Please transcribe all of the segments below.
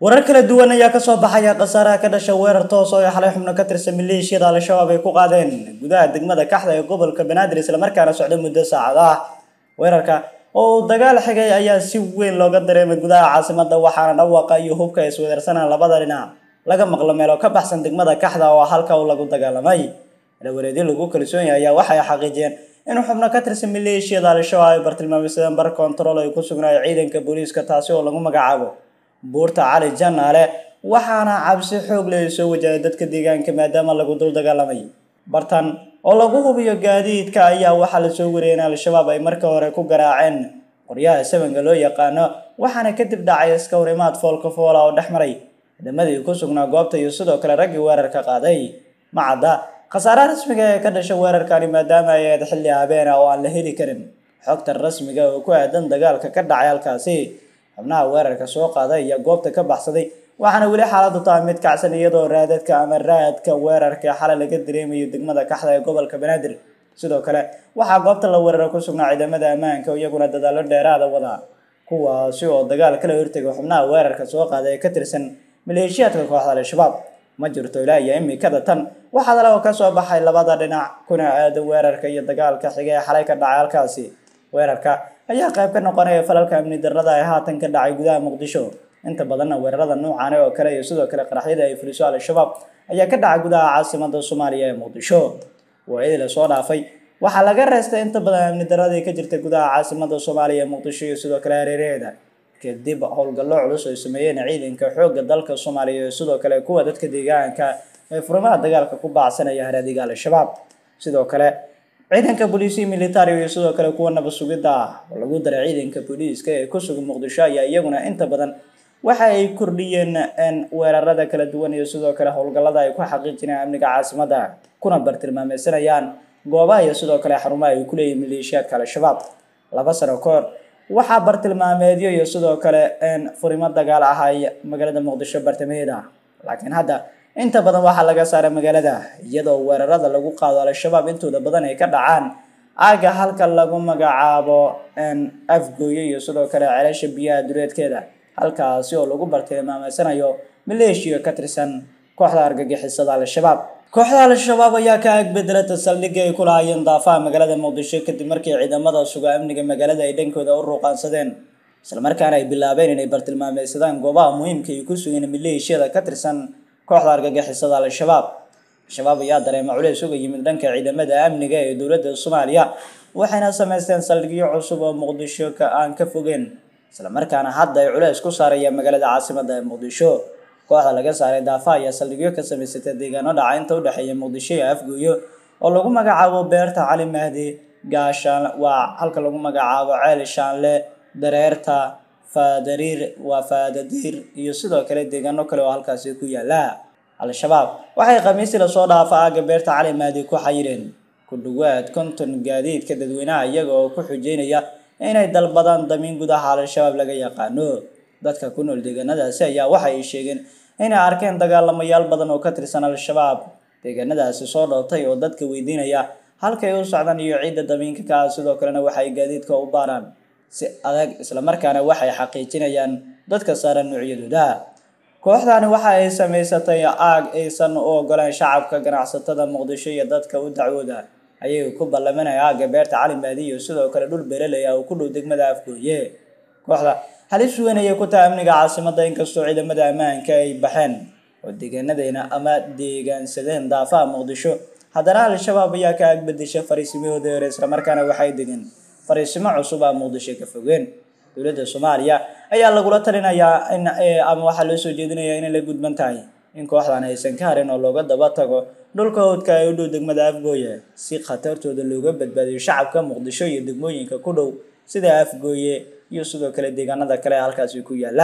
warar kala duwan ayaa kasoo baxaya khasaaraha ka dhasha weerar toos oo ay xalay xubno ka tirsan maleeshiyada al-shabaab ay ku qaadeen gudaha degmada kaxda ee gobolka banaadir islamarkaana socda muddo saacad ah weerarka oo dagaal xigay ayaa si weyn looga dareemay gudaha caasimada waxaana dhawaaqa iyo hubka isweerarsanaan labada dhinac laga maqlo meelo ka baxsan degmada kaxda oo halka uu lagu dagaalamay dhawareedyo lagu kalsoon yahay ayaa waxay xaqiijiyeen in xubno ka tirsan maleeshiyada al-shabaab ay bartilmaameysadeen bar kontarool ay ku sugnaayo ciidanka booliiska taasi oo lagu magacaabo buurta cali janaale waxaana cabsi xoog leh soo wajahay dadka deegaanka maadaama lagu dul dagaalamay bartan oo lagu hubiyo gaadiidka ayaa waxaa lasoo wariyay in al-shabaab ay marka hore ku garaaceen qoryaha sabanka loo yaqaano waxaana kadib dhacay iska horimaad foolka foola oo dhex maray ciidamadii ku sugnaa goobta iyo sidoo kale raggii weerarka qaaday macadda khasaaraha rasmiga ee ka dhasha weerarkani maadaama ay ahayd xilli habeena oo aan la heli karin xogta rasmiga oo ku aadan dagaalka ka dhacay halkaasi xubnaha weerarka soo qaaday iyo goobta ka baxsaday waxaana weli xaaladu tahay mid kacsan iyadoo raadadka ama raadka weerarka xalay laga dareemayo degmada kaxda ee gobolka banaadir sidoo kale waxaa goobta la weerara ku sugnaa ciidamada ammaanka iyaguna dadaalo dheeraada wada kuwaasi oo dagaal kala hortegay xubnaha weerarka soo qaaday ee ka tirsan maleeshiyaadka kooxda al-shabaab ma jirto ilaa iyo imikada tan waxaa dale oo kasoo baxay labada dhinac kuna aada weerarka iyo dagaalka xiga ee xalay ka dhacay halkaasi weerarka ayaa qayb ka noqonaya falalka amni darrada ee haatan ka dhacay gudaha muqdisho inta badanna weerarada noocan oo kale iyo sidoo kale qaraxyada ay fuliso al-shabaab ayaa ka dhacay gudaha caasimada soomaaliya ee muqdisho waayadii lasoo dhaafay waxaa laga reestay inta badan amni darradii ka jirta gudaha caasimada soomaaliya ee muqdisho iyo sidoo kale hareeraheeda kadib howlgallo culus ay sameeyeen ciidanka xoogga dalka soomaaliya iyo sidoo kale kuwa dadka deegaanka ee furimaha dagaalka ku baacsanaya haraadiga al-shabaab sidoo kale ciidanka booliisiya militari iyo sidoo kale kuwa nabad sugidda ah oo lagu daray ciidanka booliiska ee ku sugan muqdisho ayaa iyaguna inta badan waxa ay kordhiyeen weerarada kala duwan iyo sidoo kale howlgallada ay ku xaqiijinayaan amniga caasimada kuna bartilmaameysanayaan goobaha iyo sidoo kale xarumaha ay ku leeyihin maleeshiyaadka al-shabaab laba sano ka hor waxaa bartilmaameedyo iyo sidoo kale furimo dagaal ahay magaalada muqdisho bartamaheeda laakiin hadda inta badan waxaa laga saaray magaalada iyadoo weerarada lagu qaado al-shabaab intooda badan ay ka dhacaan aaga halka lagu magacaabo afgooye iyo sidoo kale celasha biyaha duleedkeeda halkaasi oo lagu bartilmaameysanayo maleeshiya ka tirsan kooxda argagixisada al-shabaab kooxda al-shabaab ayaa ka agbedelata saldhigii ay ku lahaayeen daafaha magaalada muqdisho kadib markii ciidamada suga amniga magaalada ay dhankooda u ruuqaansadeen islamarkaana ay bilaabeen inay bartilmaameysadaan goobaha muhiimka ay ku sugeen maleeshiyada ka tirsan kooxda argagixisada al-shabaab al-shabaab ayaa dareema culeys uga yimid dhanka ciidamada amniga ee dowladda soomaaliya waxayna sameysteen saldhigyo cusub oo muqdisho ka aan ka fogeen islamarkaana hadda ay culeys ku saarayaan magaalada caasimada ee muqdisho kooxda laga saaray daafaha ayaa saldhigyo ka samaysatay deegaano dhaca inta u dhexeeya muqdisho iyo afgooyo oo lagu magacaabo beerta cali mahdi gaashaan waa halka lagu magacaabo ceel shaanle dareerta faadariir waa faadadiir iyo sidoo kale deegaano kale oo halkaasi ku yaala al-shabaab waxay khamiistii lasoo dhaafa aaga beerta cali mahdi ku xayireen ku dhawaad konton gaadiidka dadweynaha iyaga oo ku xujeynaya inay dalbadaan damiin gudaha al-shabaab laga yaqaano dadka ku nool deegaanadaasi ayaa waxa ay sheegeen inay arkeen dagaalamayaal badan oo ka tirsan al-shabaab deegaanadaasi soo dhoobtay oo dadka weydiinaya halkay u socdaan iyo ciidda damiinka ka ah sidoo kalena waxay gaadiidka u baaraan si adag islamarkaana waxay xaqiijinayaan dadka saaran noocyadooda kooxdani waxa ay samaysatay aag aysan u ogolaan shacabka ganacsatada muqdisho iyo dadka u dacwooda ayay ku ballamanaya aagga beerta cali maadi iyo sidoo kale dhul beeraley ah oo ku dhow degmada afgooye kooxda halis weyn ayay ku tahay amniga caasimada inkastoo ciidamada ammaanka ay baxeen oo deegaanadeyna ama deegaansadeen daafaha muqdisho haddana al-shabaab ayaa ka agbedesha fariisimahooda hore islamarkaana waxay degeen fariisimo cusub a muqdisho ka fogeen dowladda soomaaliya ayaa lagula talinayaa in ama waxaa loo soo jeedinayaa inay la gudban tahay in kooxdan aysan ka harin oo looga daba tago dhulka howdka ee u dhow degmada afgooye si khatartooda looga badbaadiyo shacabka muqdisho iyo degmooyinka ku dhow sida afgooye iyo sidoo kale deegaanada kale ee halkaasi ku yaala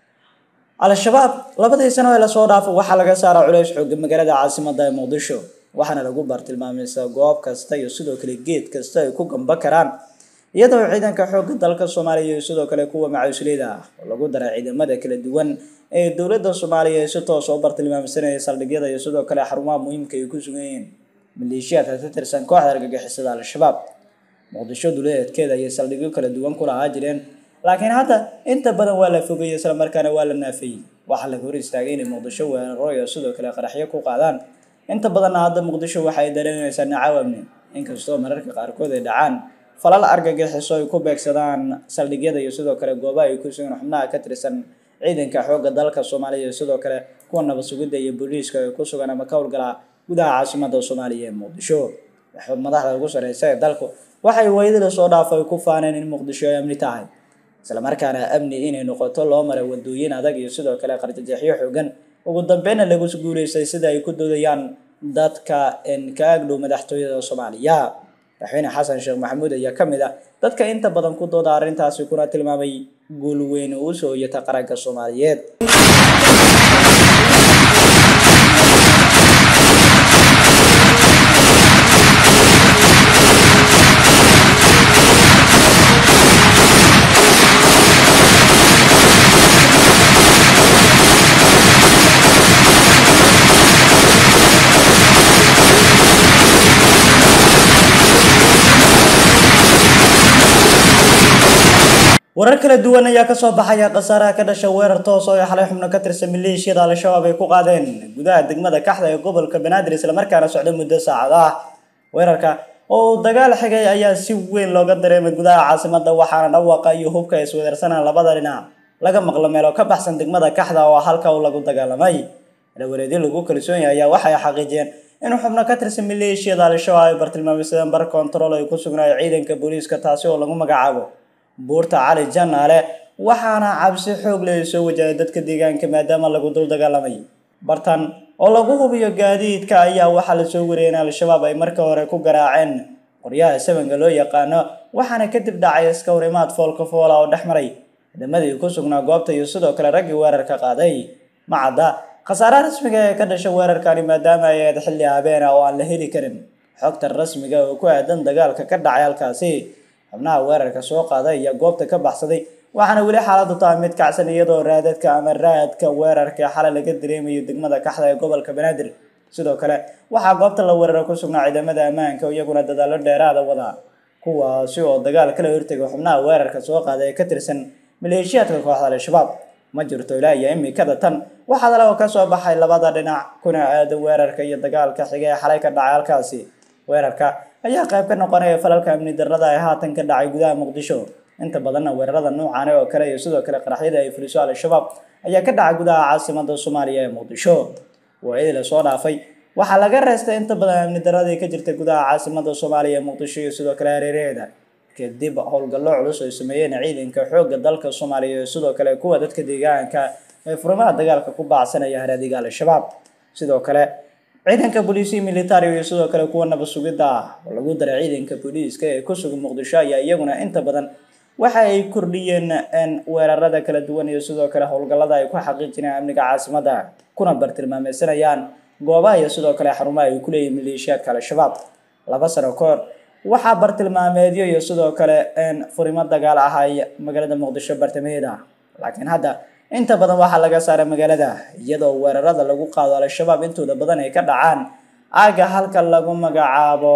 al-shabaab labadii sano ee lasoo dhaafo waxaa laga saaraa culeys xooga magaalada caasimada ee muqdisho waxaana lagu bartilmaameysaa goob kasta iyo sidoo kale geed kasta ay ku gamba karaan iyadoo ciidanka xoogga dalka soomaaliya iyo sidoo kale kuwa macawisleyda ah oo lagu daray ciidamada kala duwan ee dowladda soomaaliya ee si toos oo bartilmaamsanaya saldhigyada iyo sidoo kale xarumaha muhiimka ay ku sugan yihiin maleeshiyaadka ka tirsan kooxda argagixisada al-shabaab muqdisho duleedkeeda ayay saldhigyo kala duwan ku lahaa jireen laakiin hadda inta badan waa la fogeeyey islamarkaana waa la naafeeyey waxaa laga hor istaagay inay muqdisho weeraro iyo sidoo kale qaraxyo ku qaadaan inta badanna hadda muqdisho waxay dareemaysaa nacaw amni inkastoo mararka qaarkood ay dhacaan falal argagixiso ay ku beegsadaan saldhigyada iyo sidoo kale goobaha ay ku sugan xubnaha ka tirsan ciidanka xoogga dalka soomaaliya iyo sidoo kale kuwa nabad sugidda iyo booliiska ay ku sugan ama ka howlgala gudaha caasimada soomaaliya ee muqdisho madaxda ugu sareysa ee dalku waxay waydada soo dhaaf ay ku faaneen in muqdisho ay amni tahay islamarkaana amni inay noqoto loo maray wadooyin adag iyo sidoo kale qarjajeexyo xoogan ugu dambeyna lagu guuleystay sida ay ku doodayaan dadka ka agdhow madaxtooyada soomaaliya madaxweyne xasan sheekh maxamuud ayaa ka mid ah dadka inta badan ku dooda arrintaasi kuna tilmaamay guul weyn uu soo hoyata qaranka soomaaliyeed warar kala duwan ayaa kasoo baxaya khasaaraha ka dhasha weerar toos oo ay xalay xubno ka tirsan maleeshiyada al-shabaab ay ku qaadeen gudaha degmada kaxda ee gobolka banaadir islamarkaana socda muddo saacad ah weerarka oo dagaal xigay ayaa si weyn looga dareemay gudaha caasimada waxaana dhawaaqa iyo hubka ay iswedarsanaan labada dhinac laga maqlo meelo ka baxsan degmada kaxda oo halka uu lagu dagaalamay dhawareedyo lagu kalsoon yahay ayaa waxay xaqiijiyeen in xubno ka tirsan maleeshiyada al-shabaab ay bartilmaameysadeen bar kontarool ay ku sugnaayo ciidanka booliiska taasi oo lagu magacaabo buurta cali janaale waxaana cabsi xoog leh soo wajahay dadka deegaanka maadaama lagu dul dagaalamay bartan oo lagu hubiyo gaadiidka ayaa waxaa lasoo wariyay in al-shabaab ay marka hore ku garaaceen qoryaha sabanka loo yaqaano waxaana kadib dhacay iska horimaad foolka foola oo dhex maray ciidamadii ku sugnaa goobta iyo sidoo kale raggii weerarka qaaday macadda khasaaraha rasmiga ee ka dhasha weerarkani maadaama ay ahayd xilli habeen ah oo aan la heli karin xogta rasmiga oo ku aadan dagaalka ka dhacay halkaasi xubnaha weerarka soo qaaday ayaa goobta ka baxsaday waxaana weli xaaladu tahay mid kacsan iyadoo raadadka ama raadka weerarka xalay laga dareemayo degmada kaxda ee gobolka banaadir sidoo kale waxaa goobta la weeraro ku sugnaa ciidamada ammaanka iyaguna dadaalo dheeraada wada kuwaasi oo dagaal kala hortegay xubnaha weerarka soo qaaday ee ka tirsan maleeshiyaadka kooxda al-shabaab ma jirto ilaa iyo imikada tan waxaa dalago ka soo baxay labada dhinac kuna aada weerarka iyo dagaalka xiga ee xalay ka dhacay halkaasi weerarka ayaa qayb ka noqonaya falalka amni darrada ee haatan ka dhacay gudaha muqdisho inta badanna weerarada noocan oo kale iyo sidoo kale qaraxyada ay fuliso al-shabaab ayaa ka dhacay gudaha caasimada soomaaliya ee muqdisho waayadii lasoo dhaafay waxaa laga reestay inta badan amni darradii ka jirta gudaha caasimada soomaaliya ee muqdisho iyo sidoo kale hareeraheeda kadib howlgallo culus ay sameeyeen ciidanka xoogga dalka soomaaliya iyo sidoo kale kuwa dadka deegaanka ee furimaha dagaalka ku baacsanaya haraadiga al-shabaab sidoo kale ciidanka booliisiya militari iyo sidoo kale kuwa nabad sugidda ah oo lagu daray ciidanka booliiska ee ku sugan muqdisho ayaa iyaguna inta badan waxa ay kordhiyeen weerarada kala duwan iyo sidoo kale howlgallada ay ku xaqiijinayaan amniga caasimada kuna bartilmaameysanayaan goobaha iyo sidoo kale xarumaha ay ku leeyihin maleeshiyaadka al-shabaab laba sano ka hor waxaa bartilmaameedyo iyo sidoo kale furimo dagaal ahay magaalada muqdisho bartamaheeda laakiin hadda inta badan waxaa laga saaray magaalada iyadoo weerarada lagu qaado al-shabaab intooda badan ay ka dhacaan aaga halka lagu magacaabo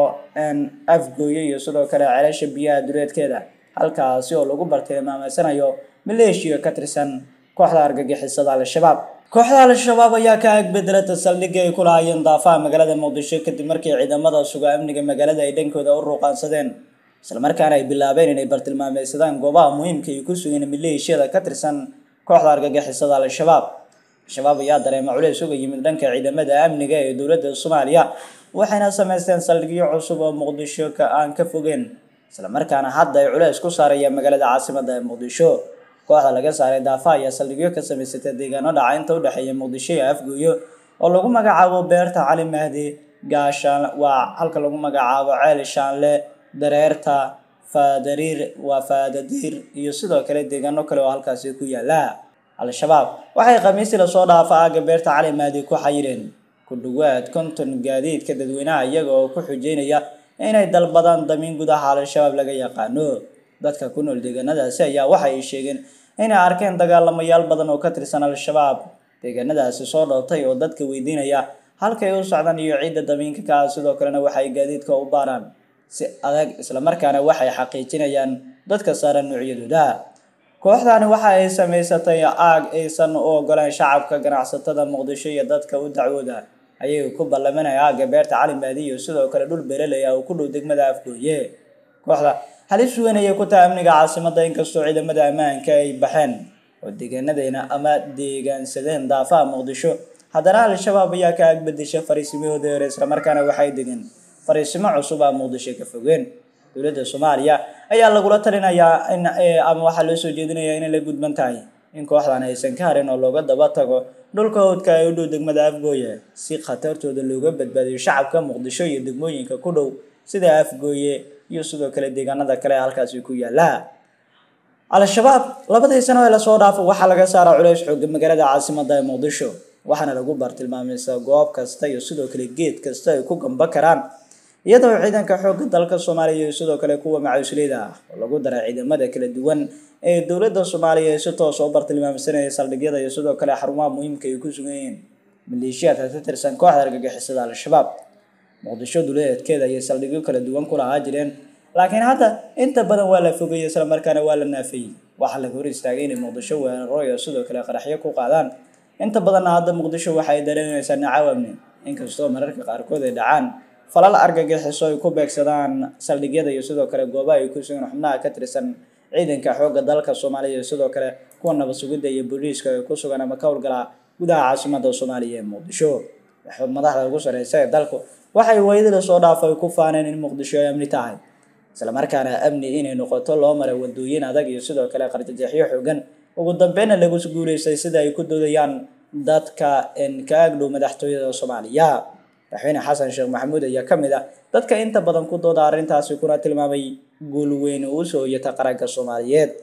afgooye iyo sidoo kale celasha biyaha duleedkeeda halkaasi oo lagu bartilmaameysanayo maleeshiya ka tirsan kooxda argagixisada al-shabaab kooxda al-shabaab ayaa ka agbedelata saldhigii ay ku lahaayeen daafaha magaalada muqdisho kadib markii ciidamada suga amniga magaalada ay dhankooda u ruuqaansadeen islamarkaana ay bilaabeen inay bartilmaameysadaan goobaha muhiimka ay ku sugeen maleeshiyada ka tirsan kooxda argagixisada al-shabaab al-shabaab ayaa dareema culeys uga yimid dhanka ciidamada amniga ee dowladda soomaaliya waxayna sameysteen saldhigyo cusub oo muqdisho ka aan ka fogeen islamarkaana hadda ay culeys ku saarayaan magaalada caasimada ee muqdisho kooxda laga saaray daafaha ayaa saldhigyo ka samaysatay deegaano dhaca inta udhexeeya muqdisho iyo afgooyo oo lagu magacaabo beerta cali mahdi gaashaan waa halka lagu magacaabo ceel shaanle dareerta faadariir waa faadadiir iyo sidoo kale deegaano kale oo halkaasi ku yaala al-shabaab waxay khamiistii lasoo dhaafa aaga beerta cali mahdi ku xayireen ku dhawaad konton gaadiidka dadweynaha iyaga oo ku xujeynaya inay dalbadaan damiin gudaha al-shabaab laga yaqaano dadka ku nool deegaanadaasi ayaa waxa ay sheegeen inay arkeen dagaalamayaal badan oo ka tirsan al-shabaab deegaanadaasi soo dhootay oo dadka weydiinaya halkay u socdaan iyo ciidda damiinka ka ah sidoo kalena waxay gaadiidka u baaraan si adag islamarkaana waxay xaqiijinayaan dadka saaran noocyadooda kooxdani waxa ay samaysatay aag aysan u ogolaan shacabka ganacsatada muqdisho iyo dadka u dacwooda ayay ku ballamanaya aagga beerta cali maadi iyo sidoo kale dhul beeraley ah oo ku dhow degmada afgooye kooxda halis weyn ayay ku tahay amniga caasimadda inkastoo ciidamada ammaanka ay baxeen oo deegaanadeyna ama deegaansadeen daafaha muqdisho haddana al-shabaab ayaa ka agbedesha fariisimahooda hore islamarkaana waxay degeen fariisimo cusub ah muqdisho ka fogeen dowladda soomaaliya ayaa lagula talinayaa in ama waxaa loo soo jeedinayaa inay la gudban tahay in kooxdan aysan ka harin oo looga daba tago dhulka howdka ee u dhow degmada afgooye si khatartooda looga badbaadiyo shacabka muqdisho iyo degmooyinka ku dhow sida afgooye iyo sidoo kale deegaanada kale halkaasi ku yaala al-shabaab labadii sano ee lasoo dhaafo waxaa laga saaraa culeys xooga magaalada caasimada ee muqdisho waxaana lagu bartilmaamaysaa goob kasta iyo sidoo kale geed kasta ay ku gamba karaan iyadoo ciidanka xoogga dalka soomaaliya iyo sidoo kale kuwa macawisleyda ah oo lagu daray ciidamada kala duwan ee dowladda soomaaliya ee si toos oo bartilmaamsanaya saldhigyada iyo sidoo kale xarumaha muhiimka ay ku sugan yihiin maleeshiyaadka ka tirsan kooxda argagixisada al-shabaab muqdisho duleedkeeda ayay saldhigyo kala duwan ku lahaa jireen laakiin hadda inta badan waa la fogeeyey islamarkaana waa la naafeeyey waxaa laga hor istaagay inay muqdisho weeraro iyo sidoo kale qaraxyo ku qaadaan inta badanna hadda muqdisho waxay dareemaysaa nacaw amni inkastoo mararka qaarkood ay dhacaan falal argagixiso ay ku beegsadaan saldhigyada iyo sidoo kale goobaha ay ku sugan xubnaha ka tirsan ciidanka xoogga dalka soomaaliya iyo sidoo kale kuwa nabad sugidda iyo booliiska ay ku sugan ama ka howlgala gudaha caasimada soomaaliya ee muqdisho madaxda ugu sareysa ee dalku waxay waydada soo dhaafo ay ku faaneen in muqdisho ay amni tahay islamarkaana amni inay noqoto loo maray wadooyin adag iyo sidoo kale qarjajeexyo xoogan ugu dambeyna lagu guuleystay sida ay ku doodayaan dadka ka agdhow madaxtooyada soomaaliya madaxweyne xasan sheekh maxamuud ayaa ka mid ah dadka inta badan ku dooda arrintaasi kuna tilmaamay guul weyn uu soo hoyata qaranka soomaaliyeed